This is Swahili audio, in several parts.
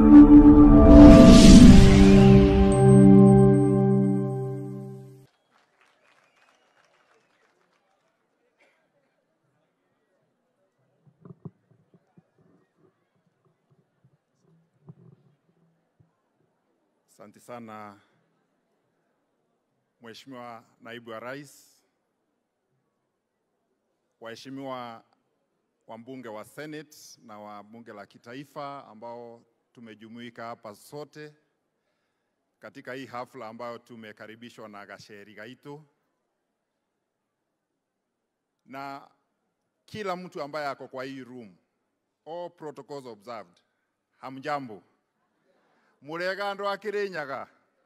Asante sana Mheshimiwa Naibu wa Rais, waheshimiwa wabunge wa Senate na wa bunge la kitaifa ambao tumejumuika hapa sote katika hii hafla ambayo tumekaribishwa na Gacheri Gaitu na kila mtu ambaye ako kwa hii room, all protocols observed. Hamjambo? Murega andu a Kirinyaga?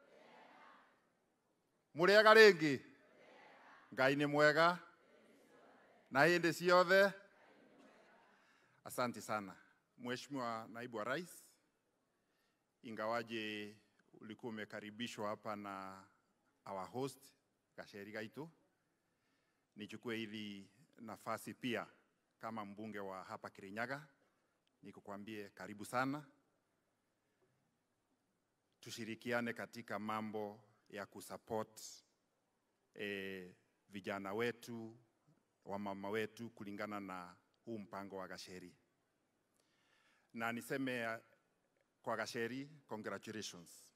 Murega ringi? Ngai ni mwega na hindi ciothe. Asante sana Mheshimiwa Naibu wa Rais, ingawaje ulikuwa umekaribishwa hapa na our host Gacheri Gaitu, nichukue hili nafasi pia kama mbunge wa hapa Kirinyaga nikukwambie karibu sana, tushirikiane katika mambo ya kusupport eh, vijana wetu wamama wetu kulingana na huu mpango wa Gacheri, na niseme uh, kwa Gacheri, congratulations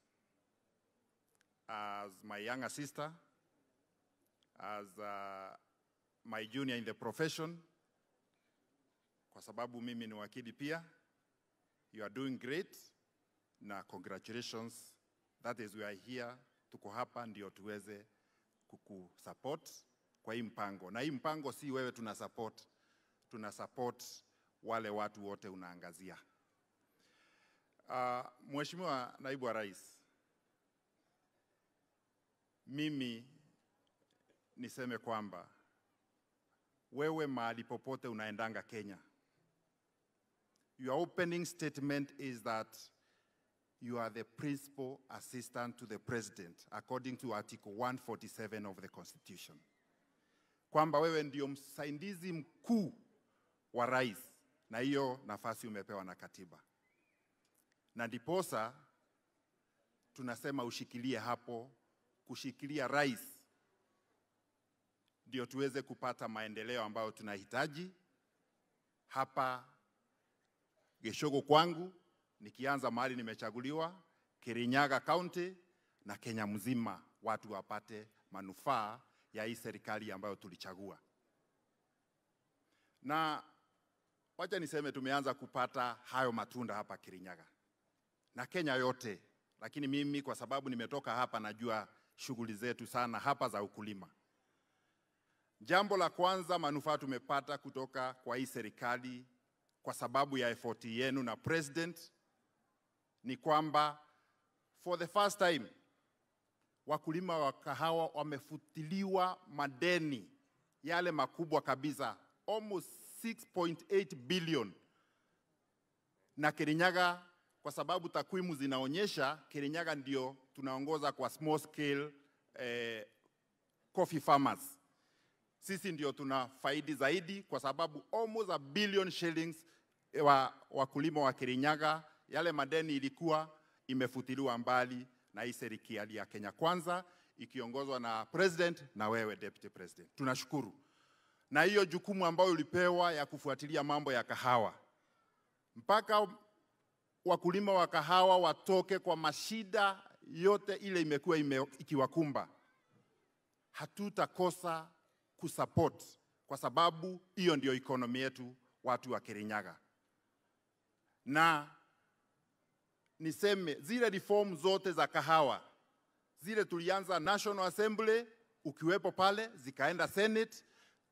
as my younger sister as uh, my junior in the profession, kwa sababu mimi ni wakili pia. You are doing great na congratulations. That is we are here, tuko hapa ndio tuweze kukusupport kwa hii mpango, na hii mpango si wewe tuna support, tuna support wale watu wote unaangazia. Uh, Mheshimiwa Naibu wa Rais, mimi niseme kwamba wewe mahali popote unaendanga Kenya, your opening statement is that you are the principal assistant to the president according to article 147 of the constitution, kwamba wewe ndio msaidizi mkuu wa rais, na hiyo nafasi umepewa na katiba, na ndiposa tunasema ushikilie hapo, kushikilia rais ndio tuweze kupata maendeleo ambayo tunahitaji hapa Geshogo kwangu, nikianza mahali nimechaguliwa Kirinyaga County na Kenya mzima, watu wapate manufaa ya hii serikali ambayo tulichagua. Na wacha niseme tumeanza kupata hayo matunda hapa Kirinyaga na Kenya yote, lakini mimi kwa sababu nimetoka hapa najua shughuli zetu sana hapa za ukulima. Jambo la kwanza, manufaa tumepata kutoka kwa hii serikali kwa sababu ya effort yenu na president ni kwamba for the first time wakulima wa kahawa wamefutiliwa madeni yale makubwa kabisa almost 6.8 billion na Kirinyaga, kwa sababu takwimu zinaonyesha Kirinyaga ndio tunaongoza kwa small scale eh, coffee farmers sisi ndio tuna faidi zaidi kwa sababu almost a billion shillings wa wakulima wa Kirinyaga, yale madeni ilikuwa imefutiliwa mbali na hii serikali ya Kenya Kwanza ikiongozwa na president na wewe deputy president. Tunashukuru na hiyo jukumu ambayo ulipewa ya kufuatilia mambo ya kahawa mpaka wakulima wa kahawa watoke kwa mashida yote ile imekuwa ime, ikiwakumba. Hatutakosa kusupport kwa sababu hiyo ndio economy yetu watu wa Kirinyaga. Na niseme zile reform zote za kahawa zile tulianza National Assembly ukiwepo pale, zikaenda Senate.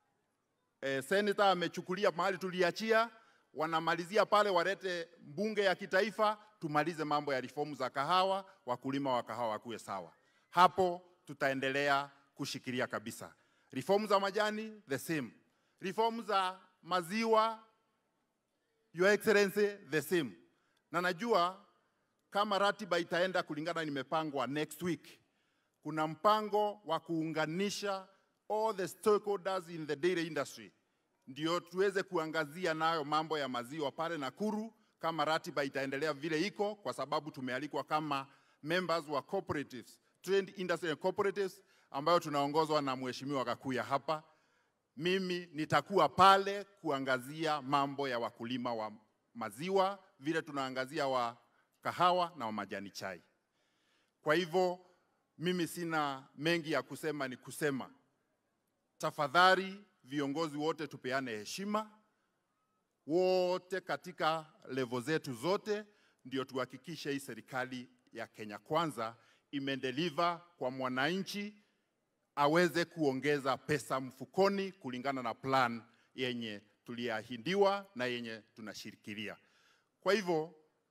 E, senator amechukulia mahali tuliachia, wanamalizia pale, walete bunge ya kitaifa, tumalize mambo ya reform za kahawa, wakulima wa kahawa wakuwe sawa. Hapo tutaendelea kushikilia kabisa. Reform za majani the same. Reform za maziwa Your Excellency the same. Na najua kama ratiba itaenda kulingana nimepangwa next week, kuna mpango wa kuunganisha all the stakeholders in the dairy industry, ndio tuweze kuangazia nayo mambo ya maziwa pale Nakuru kama ratiba itaendelea vile iko, kwa sababu tumealikwa kama members wa cooperatives, Trade Industry and Cooperatives ambayo tunaongozwa na Mheshimiwa Gakuya hapa. Mimi nitakuwa pale kuangazia mambo ya wakulima wa maziwa, vile tunaangazia wa kahawa na wa majani chai. Kwa hivyo mimi sina mengi ya kusema, ni kusema tafadhali, viongozi wote tupeane heshima, wote katika levo zetu zote, ndio tuhakikishe hii serikali ya Kenya Kwanza imedeliver kwa mwananchi aweze kuongeza pesa mfukoni kulingana na plan yenye tuliahidiwa na yenye tunashirikilia. Kwa hivyo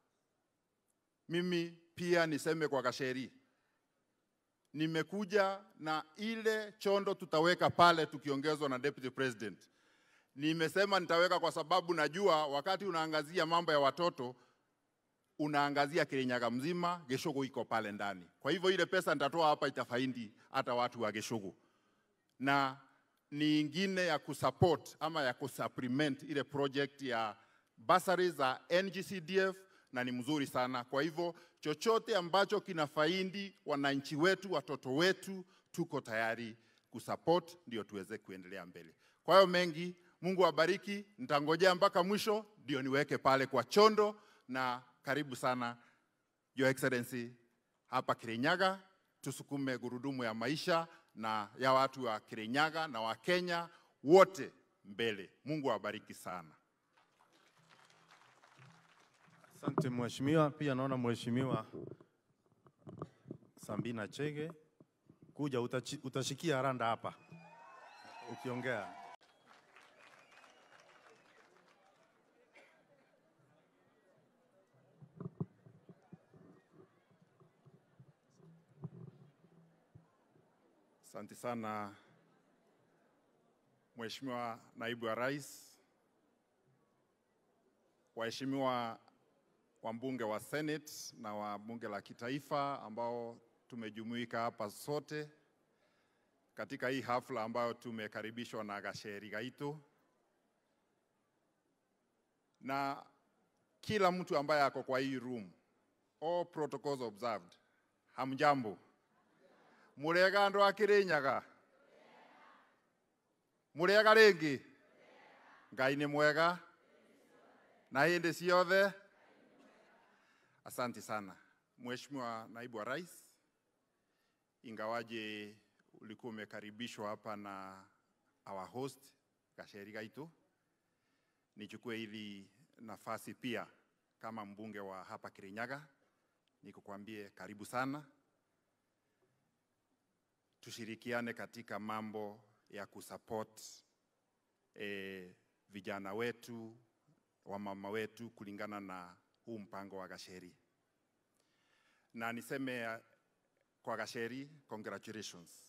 mimi pia niseme kwa Gasheri, nimekuja na ile chondo tutaweka pale tukiongezwa na deputy president. Nimesema nitaweka kwa sababu najua wakati unaangazia mambo ya watoto unaangazia Kirinyaga mzima, Geshogo iko pale ndani. Kwa hivyo ile pesa nitatoa hapa itafaidi hata watu wa Geshogo, na ni ingine ya kusupport ama ya kusupplement ile project ya basari za NGCDF na ni mzuri sana. Kwa hivyo chochote ambacho kinafaidi wananchi wetu, watoto wetu, tuko tayari kusupport ndio tuweze kuendelea mbele. Kwa hiyo mengi, Mungu awabariki. Nitangojea mpaka mwisho ndio niweke pale kwa chondo, na karibu sana Your Excellency hapa Kirinyaga, tusukume gurudumu ya maisha na ya watu wa Kirinyaga na wa Kenya wote mbele. Mungu awabariki sana. Asante mheshimiwa. Pia naona mheshimiwa Sambina Chege, kuja utachi, utashikia randa hapa ukiongea. Asante sana Mheshimiwa Naibu wa Rais, waheshimiwa wabunge wa Senate na wa bunge la kitaifa ambao tumejumuika hapa sote katika hii hafla ambayo tumekaribishwa na Gacheri Gaitu na kila mtu ambaye ako kwa hii room, all protocols observed. Hamjambo, murega andu a Kirinyaga, murega ringi, Ngai ni mwega na hindi ciothe. Asante sana Mheshimiwa Naibu wa Rais, ingawaje ulikuwa umekaribishwa hapa na our host Gacheri Gaitu, nichukue hili nafasi pia kama mbunge wa hapa Kirinyaga nikukwambie karibu sana, tushirikiane katika mambo ya kusupport eh, vijana wetu wamama wetu kulingana na huu mpango wa Gacheri, na niseme uh, kwa Gacheri, congratulations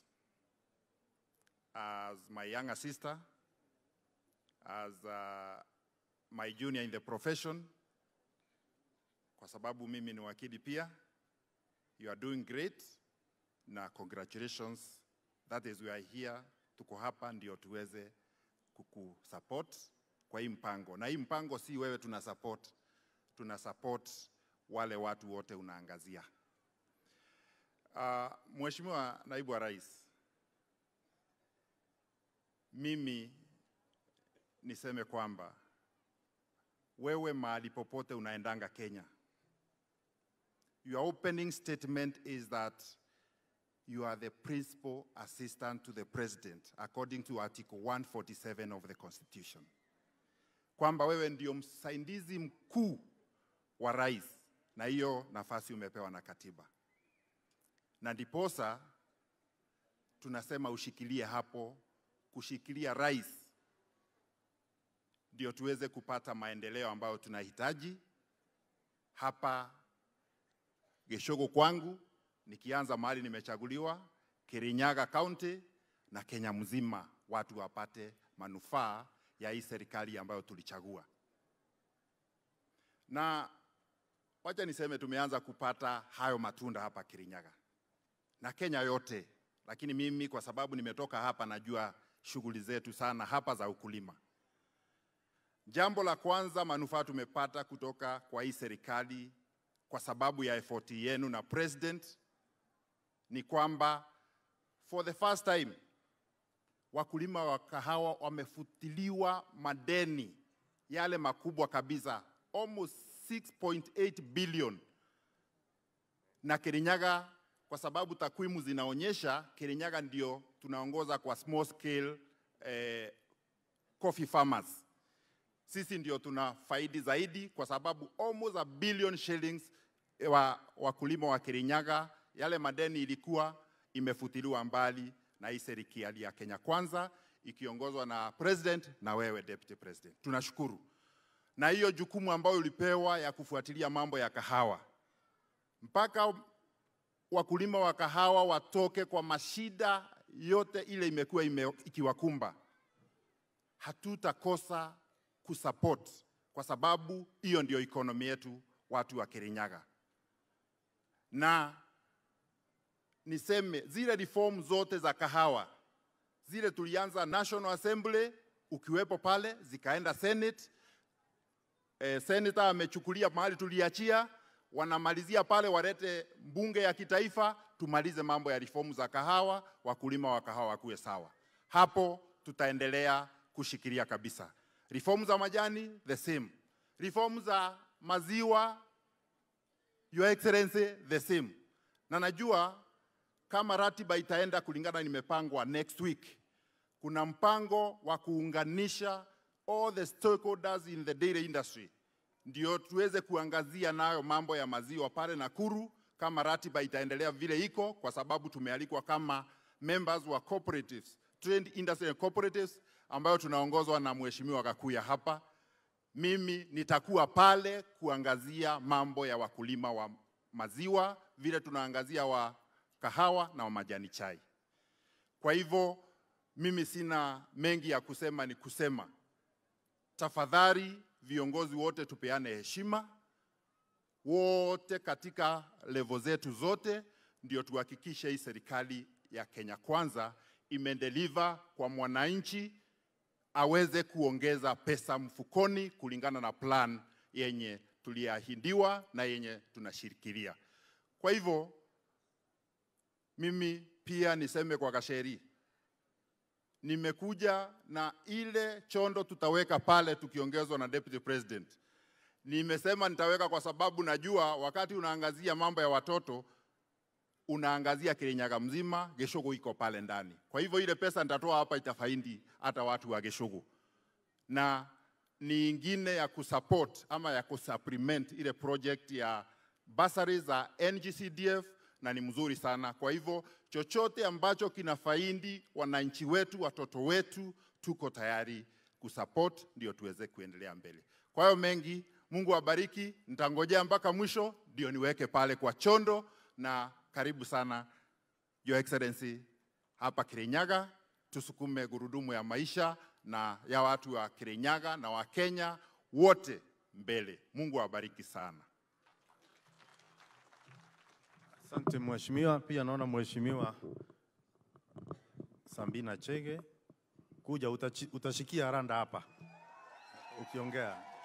as my younger sister, as uh, my junior in the profession, kwa sababu mimi ni wakili pia. You are doing great na congratulations. That is we are here, tuko hapa ndio tuweze kukusupport kwa hii mpango, na hii mpango si wewe tuna support, tuna support wale watu wote unaangazia. Uh, Mheshimiwa Naibu wa Rais, mimi niseme kwamba wewe mahali popote unaendanga Kenya, your opening statement is that you are the principal assistant to the president according to article 147 of the constitution kwamba wewe ndio msaidizi mkuu wa rais, na hiyo nafasi umepewa na katiba, na ndiposa tunasema ushikilie hapo, kushikilia rais ndio tuweze kupata maendeleo ambayo tunahitaji hapa Geshogo kwangu, nikianza mahali nimechaguliwa, Kirinyaga County na Kenya mzima, watu wapate manufaa ya hii serikali ambayo tulichagua. Na wacha niseme tumeanza kupata hayo matunda hapa Kirinyaga na Kenya yote, lakini mimi kwa sababu nimetoka hapa najua shughuli zetu sana hapa za ukulima, Jambo la kwanza, manufaa tumepata kutoka kwa hii serikali kwa sababu ya effort yenu na president ni kwamba for the first time wakulima wa kahawa wamefutiliwa madeni yale makubwa kabisa almost 6.8 billion na Kirinyaga, kwa sababu takwimu zinaonyesha Kirinyaga ndio tunaongoza kwa small scale eh, coffee farmers. Sisi ndio tuna faidi zaidi kwa sababu almost a billion shillings wa wakulima wa Kirinyaga, yale madeni ilikuwa imefutiliwa mbali na hii serikali ya Kenya Kwanza ikiongozwa na president na wewe deputy president. Tunashukuru na hiyo jukumu ambayo ulipewa ya kufuatilia mambo ya kahawa mpaka wakulima wa kahawa watoke kwa mashida yote ile imekuwa ime, ikiwakumba, hatutakosa kusupport kwa sababu hiyo ndio economy yetu, watu wa Kirinyaga. Na niseme zile reform zote za kahawa zile tulianza National Assembly ukiwepo pale, zikaenda Senate. Eh, senator amechukulia mahali tuliachia, wanamalizia pale, walete bunge ya kitaifa, tumalize mambo ya reformu za kahawa, wakulima wa kahawa wakuwe sawa. Hapo tutaendelea kushikilia kabisa. Reformu za majani the same, reformu za maziwa Your Excellency the same, na najua kama ratiba itaenda kulingana nimepangwa next week, kuna mpango wa kuunganisha all the stakeholders in the dairy industry ndio tuweze kuangazia nayo mambo ya maziwa pale Nakuru, kama ratiba itaendelea vile iko, kwa sababu tumealikwa kama members wa cooperatives, Trade Industry and Cooperatives ambayo tunaongozwa na Mheshimiwa Kakuya hapa. Mimi nitakuwa pale kuangazia mambo ya wakulima wa maziwa vile tunaangazia wa kahawa na wa majani chai. Kwa hivyo mimi sina mengi ya kusema, ni kusema tafadhali viongozi wote tupeane heshima wote katika levo zetu zote, ndio tuhakikishe hii serikali ya Kenya Kwanza imedeliver kwa mwananchi aweze kuongeza pesa mfukoni kulingana na plan yenye tuliahidiwa na yenye tunashirikilia. Kwa hivyo mimi pia niseme kwa Kasheri, nimekuja na ile chondo tutaweka pale tukiongezwa na deputy president. Nimesema nitaweka kwa sababu najua wakati unaangazia mambo ya watoto unaangazia Kirinyaga mzima, Geshogo iko pale ndani. Kwa hivyo ile pesa nitatoa hapa itafaidi hata watu wa Geshogo, na ni ingine ya kusupport ama ya kusupplement ile project ya basari za NGCDF na ni mzuri sana. Kwa hivyo chochote ambacho kinafaidi wananchi wetu, watoto wetu, tuko tayari kusupport ndio tuweze kuendelea mbele. Kwa hiyo mengi, Mungu awabariki. Nitangojea mpaka mwisho ndio niweke pale kwa chondo, na karibu sana Your Excellency hapa Kirinyaga, tusukume gurudumu ya maisha na ya watu wa Kirinyaga na wa Kenya wote mbele. Mungu awabariki sana. Asante mheshimiwa. Pia naona mheshimiwa Sambina Chege, kuja utachi, utashikia randa hapa ukiongea.